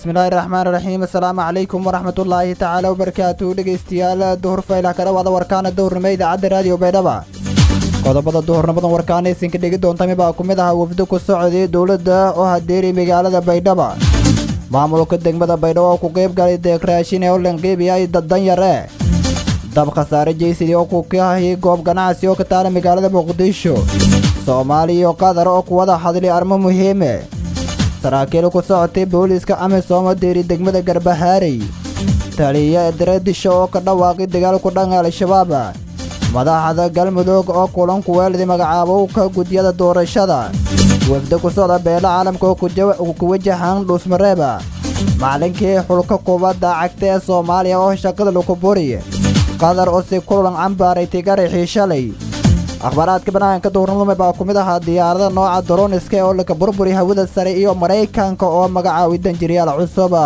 bismillaahi raxmaan raxiim assalaamu calaykum waraxmatullaahi tacaala wabarakaatu dhegeystayaal duhur faylah ka dhawaada warkaana duhurnimo idaacadda raadiyo baydhaba qodobada duhurnimadan warkaana isinka dhegi doontami baa ku mid ahaa wafdo ku socday dowladda oo hadeeri magaalada baydhaba maamulka degmada baydhabo oo ku qeyb galay deekraashin ee u lanqiibiyay danyare dab khasaare jeysidii oo ku kahay goob ganacsi oo ka taala magaalada muqdisho soomaaliya iyo qatar oo ku wada hadlay arrimo muhiime saraakiil ku socotay booliiska amisom oo deeri degmada garbahaarey taliya dareedisho oo ka dhawaaqay dagaal ku dhanka al-shabaab madaxda galmudug oo kulanku weelday magacaabowka gudyada doorashada wafda ku socda beela caalamka oo ku wajahan dhuusmareeba macalinkii xulka kubadda cagta ee soomaaliya oo shaqada lagu buri qatar oo si kulan cambaaray tigarixii shalay akhbaaraadka banaanka duhurnimada baa ku mid ahaa diyaarada nooca daroniska oo laka burburi hawada sare iyo maraykanka oo magacaaway danjiryaal cusub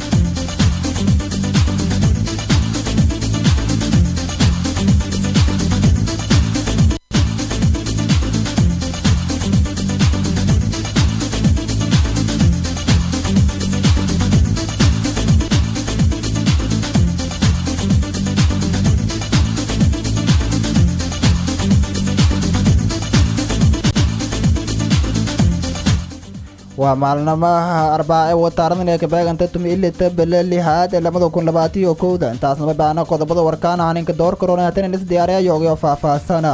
waa maalnamaha arbaace wataaradan ee kabeeganta tumi ilita bele lixaad ee labada kun labaatiyo kowda intaasnama baana qodobada warkaan haninka door karoona hatan is diyaariya yoogyo faahfaahsana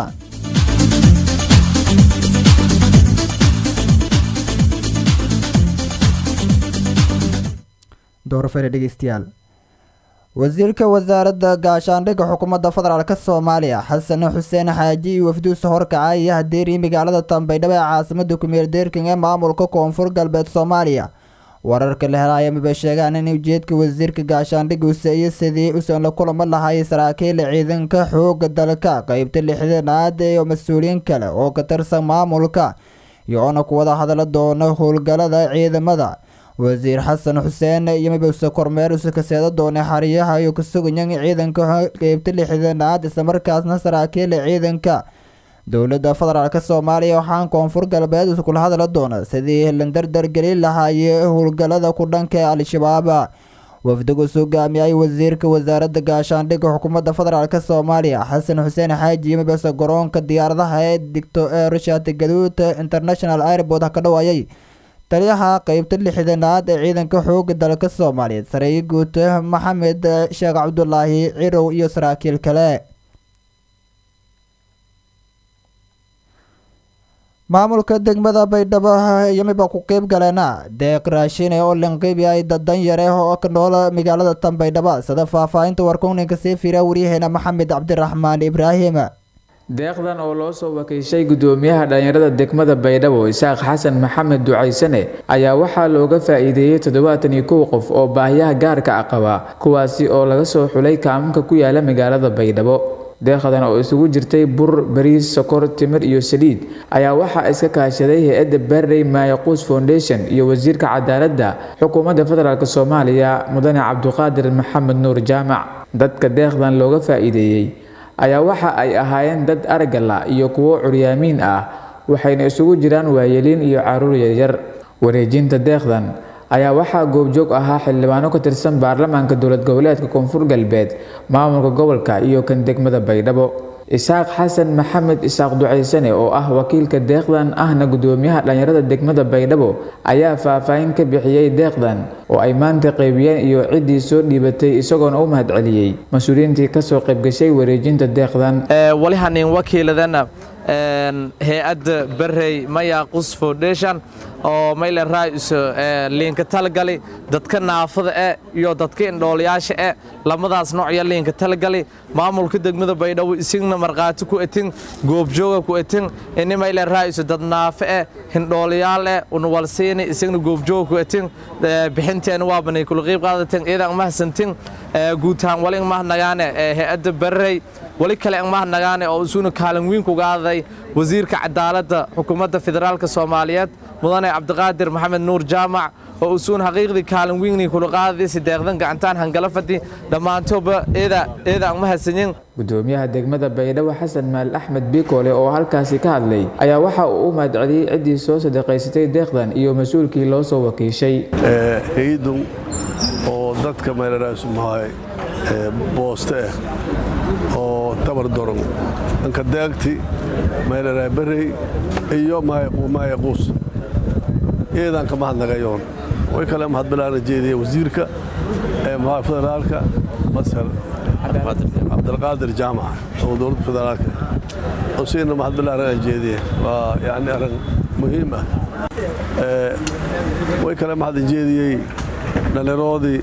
doorfere dhegeystayaal wasiirka wasaaradda gaashaandhigga xukuumadda federaalk soomaaliya xasan xuseen xaaji iyo wafduusa horkacay iyo hadeeriyi magaalada tambaydhabo ee caasimada kumeel deerking ee maamulka koonfur galbeed soomaaliya wararka la helaya maba sheegaan in ujeedka wasiirka gaashaandhigga useeyo sidii usan la kulamo lahay saraakiil ciidanka xooga dalka qeybta lixdanaad iyo mas-uuliyiin kale oo ka tirsan maamulka iyoona kuwada hadla doona howlgalada ciidamada wasiir xasan xuseen iyo mabowse kormeer usa kaseeda doonay xariyaha iyo kasuganyan ciidanka qeybta lixdanaad islamarkaasna saraakiila ciidanka dowladda federaalk soomaaliya waxaan koonfur galbeed kula hadla doona sidii la dardargelin lahaayee howlgalada ku dhanka ee al-shabaab wafdigus hogaamiyay wasiirka wasaaradda gaashaandhigga xukuumadda federaalk soomaaliya xasan xuseen xaaji iyo mabowse garoonka diyaaradaha ee digto ee rushat gaduud international airport ka dhawaayay taliyaha qeybta lixdanaad ee ciidanka xooga dalka soomaaliyeed sareeye guud maxamed sheekh cabdulaahi cirow iyo saraakiil kale maamulka degmada baydhabo yamiba ku qeyb galeena deeq raashine oo lanqeybiyay danyare oo ka nool magaalada tan baydhabo sida faahfaahinta warkuninka sii fiira waryaheena maxamed cabdiraxmaan ibraahim deeqdan oo loo soo wakiishay gudoomiyaha dhallinyarada degmada baydhabo isaaq xasan maxamed ducaysane ayaa waxaa looga faa-iideeyey toddobaatan iyo kow qof oo baahiyaha gaarka ah qaba kuwaasi oo laga soo xulay kaamanka ku yaala magaalada baydhabo deeqdan oo isugu jirtay bur bariis sokor timir iyo saliid ayaa waxaa iska kaashaday hay-adda barrey maayaquus foundation iyo wasiirka cadaaladda xukuumadda federaalk soomaaliya mudane cabduqaadir maxamed nuur jaamac dadka deeqdan looga faa-iideeyey ayaa waxa ay ahaayeen dad aragala iyo kuwo curyaamiin ah waxayna isugu jiraan waayeliin iyo caruur yaryar wareejinta deeqdan ayaa waxaa goobjoog ahaa xildhibaano ka tirsan baarlamaanka dowlad goboleedka koonfur galbeed maamulka gobolka iyo kan degmada baydhabo isaaq xasan maxamed isaaq ducaysane oo ah wakiilka deeqdan ahna gudoomiyaha dhallinyarada degmada baydhabo ayaa faahfaahin ka bixiyey deeqdan oo ay maanta qaybiyeen iyo ciddii soo dhiibatay isagoona u mahad celiyey mas-uuliyiintii kasoo qaybgashay wareejinta deeqdan walihanin wakiiladana hay-adda barrey mayaqus foundation oo mayle raais liinka talagali dadka naafada e iyo dadka indhoolayaasha e lamadaas noocya liinka talagali maamulka degmada baydhabo isigna markhaati ku etin goobjooga ku etin ini mayle raais dad naafe e hindhoolayaal e unawalsiini isigna goobjooga ku etin bixinteena waabanay kula qiib qaadatin iyadan mahadsantin guutaan wali mahnagaane hay-adda barrey wali kale mahnagaane oo isuna kaalin weyn kugaaday wasiirka cadaaladda xukuumadda federaalka soomaaliyeed mudane cabdiqaadir maxamed nuur jaamac oo usuun xaqiiqdii kaalin weyni kula qaadaysi deeqdan gacantaan hangala fadhi dhammaantooba eeda eeda aan mahadsanyin gudoomiyaha degmada baydhabo xasan maal axmed biikoole oo halkaasi ka hadlay ayaa waxa uu u mahadceliyey ciddii soo sadaqaysatay deeqdan iyo mas-uulkii loo soo wakiishay hay-addu oo dadka meelaraas mahay booste ah oo tabar doron dhanka daagti meelaraa berey iyo maaya quus eedaan ka mahadnagayoon way kale mahadbilaana jeediya wasiirka ee maha federaalka masar cabdilqaadir jaamac oo dowladda federaalka usiina mahadbilaana aan jeediya waa yani arrin muhiim ah way kale mahadin jeediyey dhallinyaroodii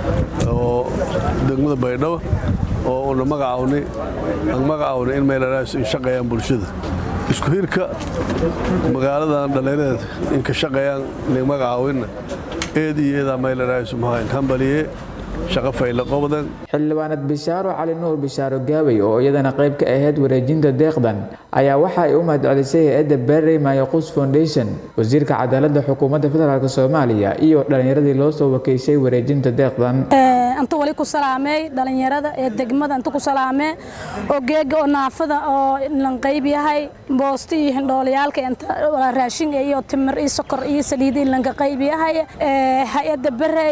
oo degmada baydhabo oo una magacawni aan magacawni in meelaraas in shaqeeyaan bulshada isku hirka magaaladan dhallinyareed in ka shaqeeyaan nin magacaawinna eed iyo eedaa meelaraas maha in hambaliye shaqo fayla qobdan xildhibaanad bishaaro cali nuur bishaaro gaabay oo iyadana qayb ka ahayd wareejinta deeqdan ayaa waxa ay u mahadcelisay hay-adda berrey mayaqus foundation wasiirka cadaaladda xukuumadda federaalk soomaaliya iyo dhallinyaradii loo soo wakiishay wareejinta deeqdan inta wali ku salaamey dhalinyarada ee degmada inta ku salaamee oo geega oo naafada oo lan qayb yahay boosti iyo hindhooliyaalka inta raashin iyo timir iyo sokor iyo saliid lanka qayb yahay hay-adda berrey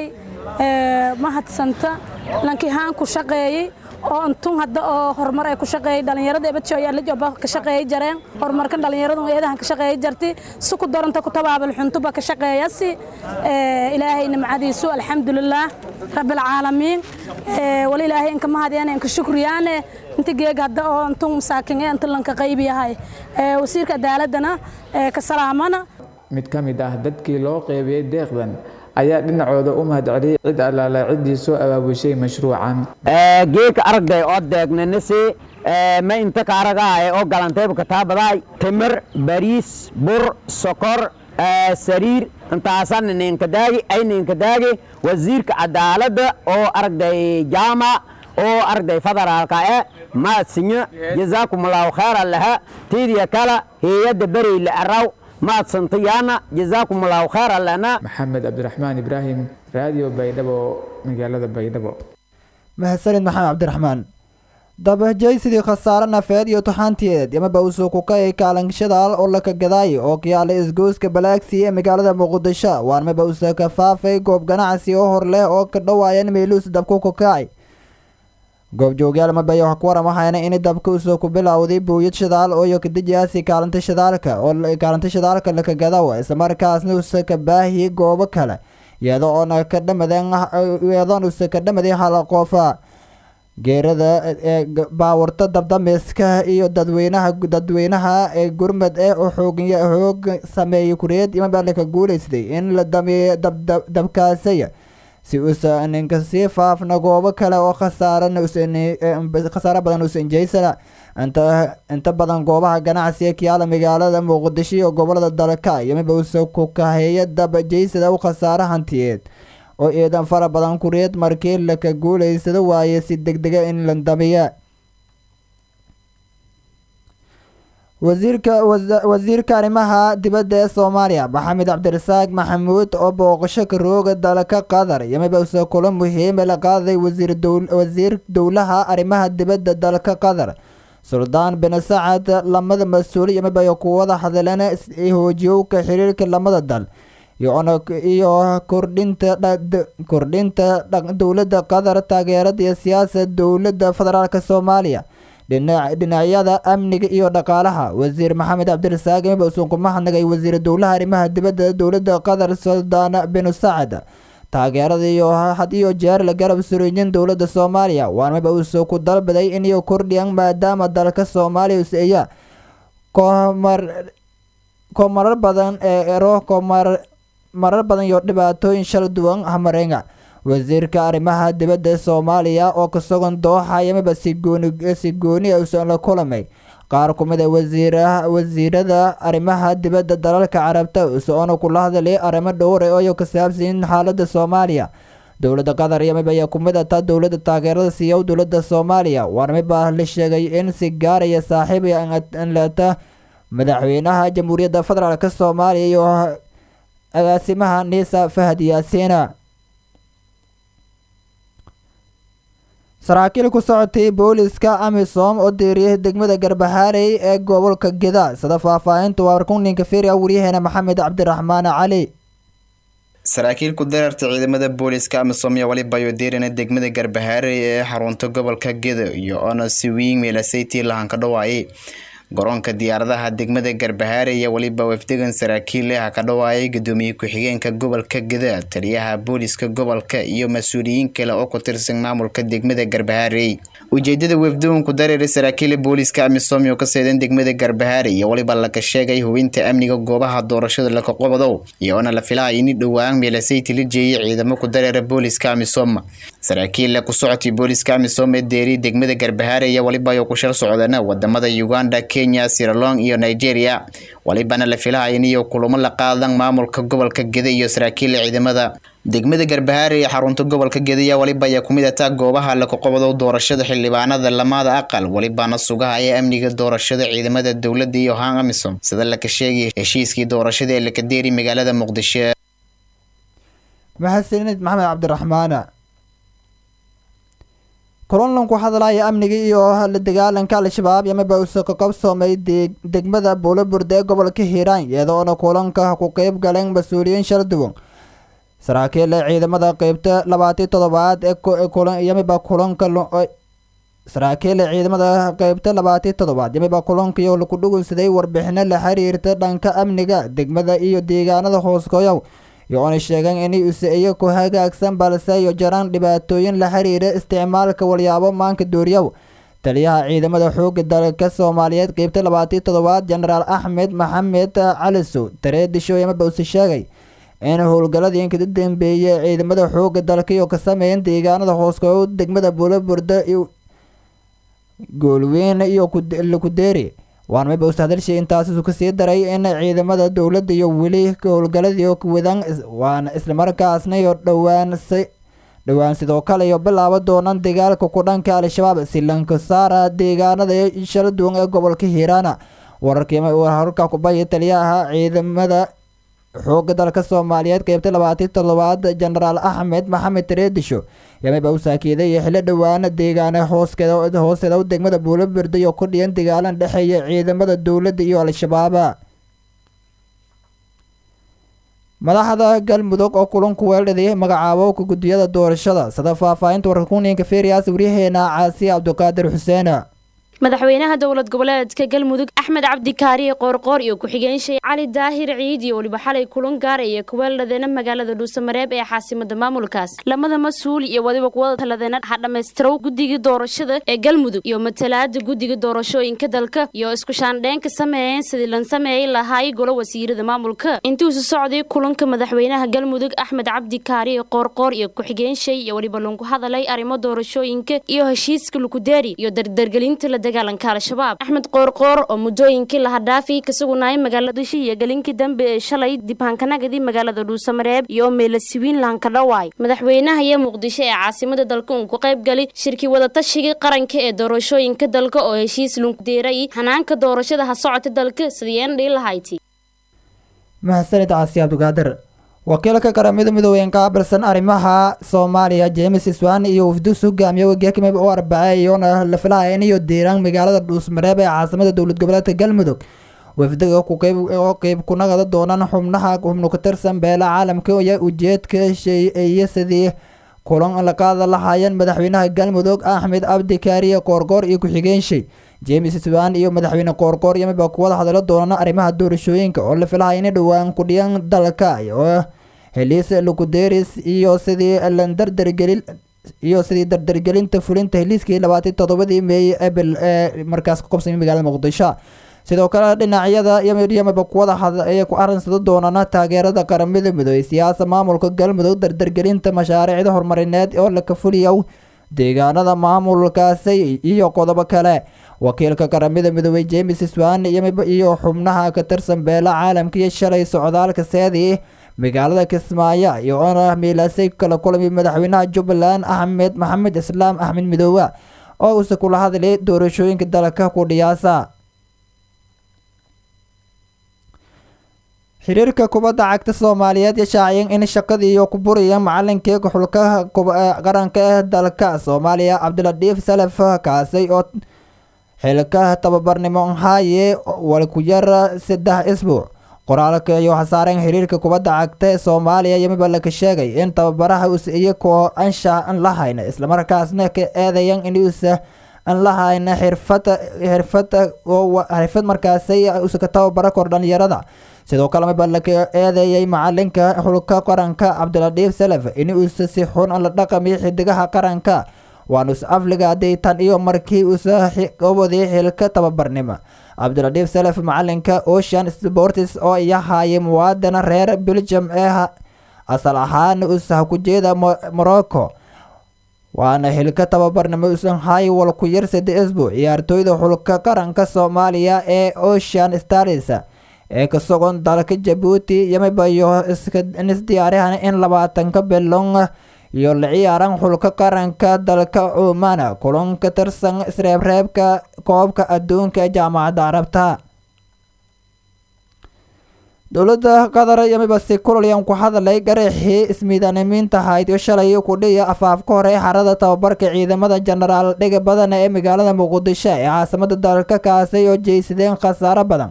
mahadsanta lankii haan ku shaqeeyey oo intun hadda oo horumar ay ku shaqeeyay dhalinyarada ebadjo ayaa la jooba ka shaqeeyay jareen horumarkan dhalinyaradu eedahan ka shaqeeyay jarti si ku daranta ku tabaabal xuntuba ka shaqeeyasi ilaahay nimcadiisu alxamdulillaah rabbil caalamiin wali ilaahay inka mahadiyaan inka shukriyaane inta geeg hadda oo intun masaakin ee inta lanka qayb yahay wasiirka cadaaladana ka salaamana mid ka mid ah dadkii loo qeybiyey deeqdan ayaa dhinacooda u mahadceliyey cid allaala ciddii soo abaabushay mashruucan geeka aragday oo deegnanasi ma inta ka aragaaye oo galantayba kataabadaay timir bariis bur sokor sariir intaasan ninkadaagi ay ninkadaagi wasiirka cadaaladda oo aragday jaamac oo aragday federaalka e maadsinyo jazaakumullahu khayran laha tiidiya kala heeyadda bereyla araw maadsantayaana jazaakum allahu khayran lana maxamed cabdiraxmaan ibraahim raadiyo baydhabo magaalada baydhabo mahadsanid maxamed cabdiraxmaan dabahjaysidii khasaare nafeed iyo tuxaantiyeed yamaba usuukukay kaalanshadaal oo laka gadaayo oo kiyaala isgooska balaagsi ee magaalada muqdisho waarmaba usa kafaafay goob ganacsi oo hor leh oo ka dhawaayan meeluus dabku kukacay goobjoogyaal mabay wax ku waramahayna in dabka usoo ku bilowday buuyad shidaal oo kadijaasi kaalinta shidaalka oo kaalinta shidaalka laka gadaw islamarkaasna usa ka baahiyey goobo kale iyadoo oona ka dhamadeen iyadoon usa ka dhamaday hal qofa geerada ee baawarta dabdamiska iyo dadweynaha dadweynaha ee gurmad ee xoog xoog sameeyey kureed imaba laka guuleystay in la dameeyo dabkaasaya si uusa ninka sii faafna goobo kale oo khasaarana khasaaro badan uusan jeysana inta inta badan goobaha ganacsiga kiyaala magaalada muqdisho iyo gobolada dalka yamiba uusa ku kaheeya daba jeysada u khasaaro hantiyeed oo eedan fara badan kureed markii laka guuleysado waaye si degdega in la damiya wasiirka wasiirka arrimaha dibadda ee soomaaliya maxamed cabdirasaaq maxamuud oo booqasho ka rooga dalka qatar yamiba usa kulo muhiime la qaaday wasiir dowlaha arrimaha dibadda dalka qatar suldaan bin sacad lamada mas-uul yamiba kuwada hadleen hoojiyowka xiriirka lamada dal iyo kordhinta kordhinta dowladda qatar taageerada iyo siyaasad dowladda federaalk soomaaliya dhinacyada amniga iyo dhaqaalaha wasiir maxamed cabdirasaaq imiba usun ku mahadnagay wasiir dowlaha arrimaha dibadda dowladda qatar suldaan bin sacad taageerada iyo had iyo jeer la garab suriyeen dowladda soomaaliya waanmiba usu ku dalbaday inay kordhiyaan maadaama dalka soomaaliya useeya komar komarar badan ee ero komar marar badan iyo dhibaatooyin shal duwan hamarenga wasiirka arrimaha dibadda soomaaliya oo ka sugan dooxa yamiba si gooni si gooni usan la kulamay qaar ku mid a wasiiraha wasiirada arrimaha dibadda dalalka carabta usoona kula hadlay arrimo dhowr oo ka saabsan xaaladda soomaaliya dowladda qatar yamiba ayaa ku mid ata dowladda taageerada siiya dowladda soomaaliya waarmiba la sheegay in si gaaraya saaxiib lata madaxweynaha jamhuuriyadda federaalk soomaaliya iyo agaasimaha niisa fahad yaasiina saraakiil ku socotay booliska amisom oo deeriyay degmada garbaxaarey ee gobolka geda sida faahfaahinta waa warkunninka feriya waryaheena maxamed cabdiraxmaan cali saraakiil ku dareerta ciidamada booliska amisom iyo waliba ayo deerina degmada garbahaarey ee xarunta gobolka gedo iyo ona siwiing meelasaytii lahan ka dhawaayay garoonka diyaaradaha degmada garbahaare iyo weliba wafdegan saraakiil ah ka dhawaayay gudoomiye ku-xigeenka gobolka geda taliyaha booliska gobolka iyo mas-uuliyiin kale oo ku tirsan maamulka degmada garbahaarey ujeedada wafdagan ku dareeray saraakiila booliska amisom oo ka seedan degmada garbahaare iyo weliba laga sheegay hubinta amniga goobaha doorashada laka qobodow iyoona la filaya in dhowaan meelasayti la jeeyay ciidamo ku dareera booliska amisom saraakiilla ku socotay booliska amisom ee deeri degmada garbahaare iyo waliba ayo ku shal socdana wadamada uganda kenya siralong iyo nigeria walibana la filahay iniyo kulamo la qaadan maamulka gobolka geda iyo saraakiila ciidamada degmada garbahaare ee xarunta gobolka gedaya waliba ayaa kumid ataa goobaha laku qobodo doorashada xildhibaanada lamada aqal walibana sugaha ee amniga doorashada ciidamada dowladda iyo haan amisom sida laka sheegay heshiiskii doorashada ee lakadeeri magaalada muqdisho mahadsanid maxamed cabdiraxmaana kulanlan ku hadlaya amniga iyo la dagaalanka al-shabaab yamaba uso ka qabsoomay degmada buulaburde ee gobolka hiiraan iyadoona kulanka ku qeyb galeen mas-uuliyiin shal duwan saraakiil ciidamada qeybta labaatan toddobaad ee yamiba kulanka saraakiil ciidamada qeybta labaatan toddobaad yamiba kulankiyo laku dhugunsaday warbixino la xiriirta dhanka amniga degmada iyo deegaanada hooskoyow iyo-oona sheegeen inay usa-iyo ku hagaagsan balse iyo jaraan dhibaatooyin la xiriira isticmaalka walyaabo maanka duuriyow taliyaha ciidamada xooga dalka soomaaliyeed qeybta labaatan toddobaad jenaraal axmed maxamed calisow tareedisho yamaba use sheegay in howlgaladii inkada dambeeyay ciidamada xooga dalka iyo ka sameeyeen deegaanada hooskoyo degmada buulaburda goolweyn iyo lakudeeri waan mayba usta hadalshay intaasisu kasii daray in ciidamada dowladda iyo weli howlgaladii wadaan waana islamarkaasna iyo dhowaan dhowaan sidoo kale iyo bilaabo doonaan dagaalka ku dhanka al-shabaab si lanka saara deegaanada shala duwan ee gobolka hiiraana wararkii wararka kubaya taliyaha ciidamada xooga dalka soomaaliyeed qeybta labaatan toddobaad jenaraal axmed maxamed tareedisho yamaba u saakiiday xillo dhowaana deegaana hooskeeda hoosteeda degmada buulabirda iyo ku dhiyan dagaalan dhexeeya ciidamada dowladda iyo al-shabaaba madaxda galmudug oo kulanku weeldhaday magacaabo ka guddiyada doorashada sida faahfaahinta warkakuninka ferias waryaheena caasi cabdiqaadir xuseen madaxweynaha dowlad goboleedka galmudug axmed cabdikaariye qoorqoor iyo ku-xigeenshey cali daahir ciid iyo weliba xalay kulan gaaraya kuweeldhadeena magaalada dhuusamareeb ee caasimada maamulkaas lamada mas-uul iyo wadiba kuwada taladeena ha dhammaystirow guddiga doorashada ee galmudug iyo matalaada guddiga doorashooyinka dalka iyo isku shaandheen ka sameeyeen sidii lan sameeyey lahaay golo wasiirada maamulka intuusu socday kulanka madaxweynaha galmudug axmed cabdikaariye qoorqoor iyo ku-xigeenshey iyo weliba lagu hadalay arrimo doorashooyinka iyo heshiiska lukudeeri iyo dardargelinta la dagaalanka al-shabaab axmed qoorqoor oo muddooyinkii lahadhaafi ka sugunaayay magaalada shi iyo gelinkii dambe ee shalay dibhaankanagadi magaalada dhuusamareeb iyo meelasiwiin lahankadhawaay madaxweynaha iyo muqdisho ee caasimada dalka uun ku qayb gali shirkii wadatashiga qaranka ee doorashooyinka dalka oo heshiis lunkudeeray hanaanka doorashada ha socota dalka sidiyeen dhihi lahayti mahadsanid caasi cabdigaadir wakiilka qaramada midoobeyn qaabilsan arrimaha soomaaliya james swan iyo wafdus hogaamiye wageekimib u arbacay iyoona la filaya inayo diiraan magaalada dhuusmareeb ee caasimada dowlad goboleedka galmudug wafdiga oo qeyb kunagada doonaan xubnaha xubno ka tirsan beela caalamka iyo ujeedka sheeya sidii kulan la qaada lahaayeen madaxweynaha galmudug axmed cabdi kaariye koorkoor iyo ku-xigeenshey james swan iyo madaxweyne koorkoor yamiba kuwada hadalo doonaan arrimaha doorashooyinka oo la filaya inay dhowaan kudhiyan dalka oo heliis lukuderis iyo sidii landardargelin iyo sidii dardargelinta fulinta heliiskii labaatan toddobadii meey abil ee markaas ku qabsamay magaalada muqdisho sidoo kale dhinacyada yamaba kuwada ay ku arinsada doonaan taageerada qaramada midoobey siyaasa maamulka galmudug dardargelinta mashaariicda horumarineed oo la kafuliya deegaanada maamulkaasi iyo qodobo kale wakiilka qaramada midoobey james swan iyo xubnaha ka tirsan beela caalamka iyo shalay socdaalka seedii magaalada kismaayo iyo ona miilaasay kala kulmay madaxweynaha jubbaland axmed maxamed islaam axmed midoobe oo uuse kula hadlay doorashooyinka dalka ku dhiyaasa xiriirka kubadda cagta soomaaliyeed shaaciyeen in shaqadii iyo ku buraya macalinkii xulka qaranka ee dalka soomaaliya cabdiladiif salaf kaasay oo xilka tababarnimo haye walku yar saddex isbuuc qoraalka iyo hasaareen xiriirka kubadda cagta ee soomaaliya yamiba laka sheegay in tababaraha us iyakoo anshax an la hayna islamarkaasna ka eedayan inuusa an la hayna xirfada xirfada xirfad markaasay usa ka tababara kor dhalinyarada sidoo kale miba laka eedeeyay macalinka xulka qaranka cabdiladiif salaf inuusa si xun an la dhaqamiyo xidigaha qaranka waanus afliga daytan iyo markii uusa waday xilka tababarnimo cabdiladiif salaf macalinka ocean sports oo iyahaayay muwaadana reer belgium ee asal ahaan usa ku jeeda morocco waana xilka tababarnimo usan hay wal ku yar sade isbuuc ciyaartooyda xulka qaranka soomaaliya ee ocean stars ee ka sogon dalka jabuuti yamibayo isdiyaarihan in labaatanka bilon iyo la ciyaaran xulka qaranka dalka cumaan kulan ka tirsan isreebreebka koobka adduunka ee jaamacadda carabta dowladda qatar yamiba si kulolyan ku hadlay garaxii ismiidaanimiinta hayd iyo shalay kudhiya afaafka hore xarada tababarka ciidamada jenaraal dhiga badan ee magaalada muqdisho ee caasimada dalka kaasay oo jeysadeen khasaaro badan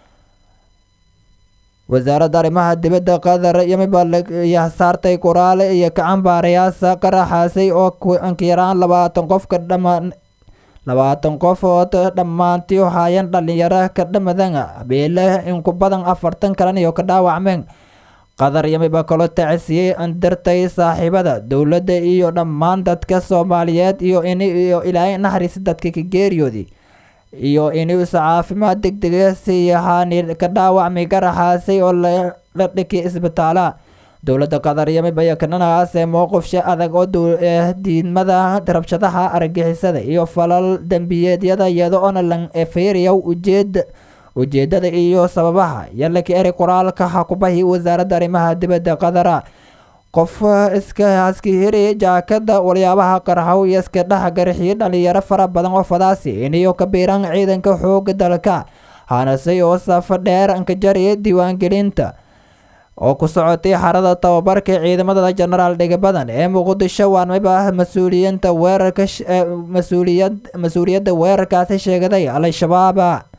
wasaaradda arrimaha dibadda qatar yamiba saartay qoraale iyo kacanbaarayaasa qaraxaasay oo ankiyaraan labaatan qofka dhamaan labaatan qofood dhammaantii hayan dhalinyaro ka dhamadan beele inku badan afartan kalan iyo ka dhaawacmeen qatar yamiba kaloo tacasiyey andartay saaxiibada dowladda iyo dhammaan dadka soomaaliyeed iyo in iyo ilaahay naxariis dadka ka geeriyoodii iyo inuusa caafimaad deg dega siiyahaani ka dhaawacmay garaxaasay oo la dhiki isbitaala dowladda qatar yamiba kananaase mowqifsha adag oo diidmada rabshadaha argagixisada iyo falal dembiyeedyada iyada oona lan eferiya ujeed ujeedada iyo sababaha yalaka eri qoraalka hakubahi wasaaradda arrimaha dibadda qatara qof iska haskihiri jaakada waliyaabaha qarxow iyo iska dhex garxiyo dhalinyaro fara badan oo fadaasi iniyo ka biiran ciidanka xooga dalka hanase oo safa dheer ankajariya diiwaangelinta oo ku socotay xarada tababarka ciidamada jenaraal dhiga badan ee muqdisho waanmiba mas-uuliyiinta weerarka mas-uuliyad mas-uuliyadda weerarkaasi sheegaday al-shabaab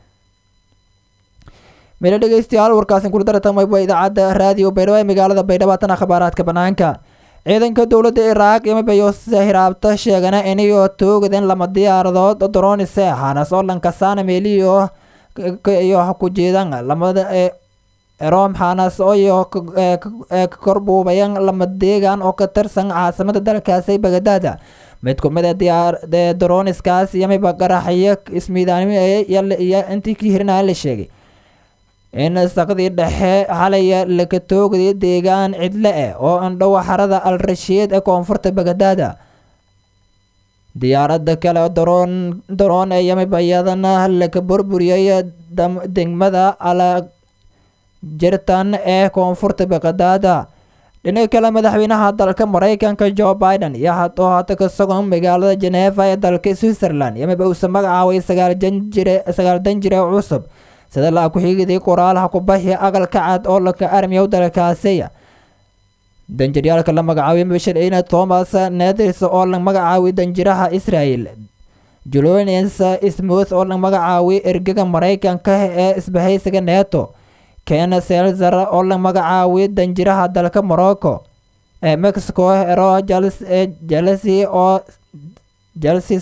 mila dhegeystayaal warkaasin kula daratamayba idaacadda raadiyo baydhabo ee magaalada baydhabo tan akhbaaraadka banaanka ciidanka dowladda iraaq yamibayo hiraabta sheegana inayo toogaden lama diyaaradood dronise hanas oo lankasaana meeliyo iyo ku jeedan lamada erom hanas oyo ka korbuubayan lama deegan oo ka tirsan caasimada dalkaasi bagadaada mid ku mid ee droniskaas yamiba qaraxyo ismiidaanimo iyo intii ka hirnaa la sheegay in saqdii dhexe xalaya laka toogday deegaan cidle eh oo andhowa xarada al rashiid ee koonfurta bagadaada diyaaradda kale daroon daroon ee yamiba iyadana laka burburiyay degmada ala jirtan ee koonfurta bagadaada dhinaca kale madaxweynaha dalka maraykanka joe biden iyo oo hata ka sugan magaalada geneeva ee dalka switzerland yamiba uusa magacaabay sagaal danjire cusub sida la ku-xigiday qoraalaha kubaxi aqalka cad oo laka armiyow dalkaasiya danjiryaalka la magacaabay mashal-ina thomas neders oo la magacaabay danjiraha israel julonians smooth oo la magacaabay ergaga maraykanka ee isbahaysiga neto ken selzer oo la magacaabay danjiraha dalka morocco ee mexico ero jalsi oo jalsi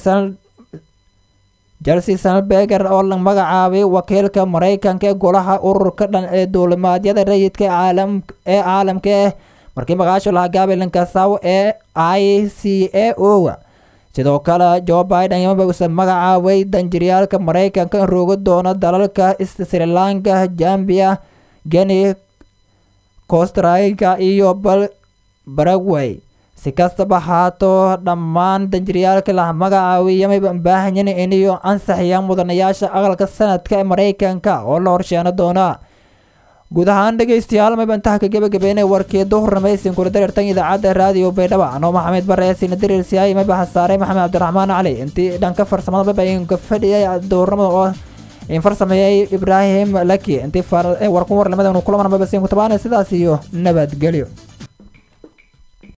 jalsi salbeger oo la magacaabay wakiilka maraykanka ee golaha ururka dhan ee duulimaadyada rayidka ee caalamka eh markii maqaasho lahaa gabilankasaw ee i c a o sidoo kale joe biden yamaba usa magacaabay danjiryaalka maraykanka in rooga doono dalalka sri lanka gambia geni costrika iyo baragway si kastaba haato dhammaan danjiryaalka la magacaabay yamayba baahanyin iniyo ansaxiyaan mudanayaasha aqalka sanadka ee maraykanka oo la horsheeno doona guud ahaan dhegeystayaal mayba intaha ka gebagabeynay warkii duhurnamaysin kula dareertan idaacadda raadiyo baydhaba anoo maxamed bare sina dareersiyaay mayba hasaaray maxamed cabdiraxmaan cali intii dhanka farsamada mayba inka fadhiyay duhurnimada oo in farsameeyay ibraahim laki intii warku warlamada kulaman mayba siin ku tabaanay sidaas iyo nabadgelyo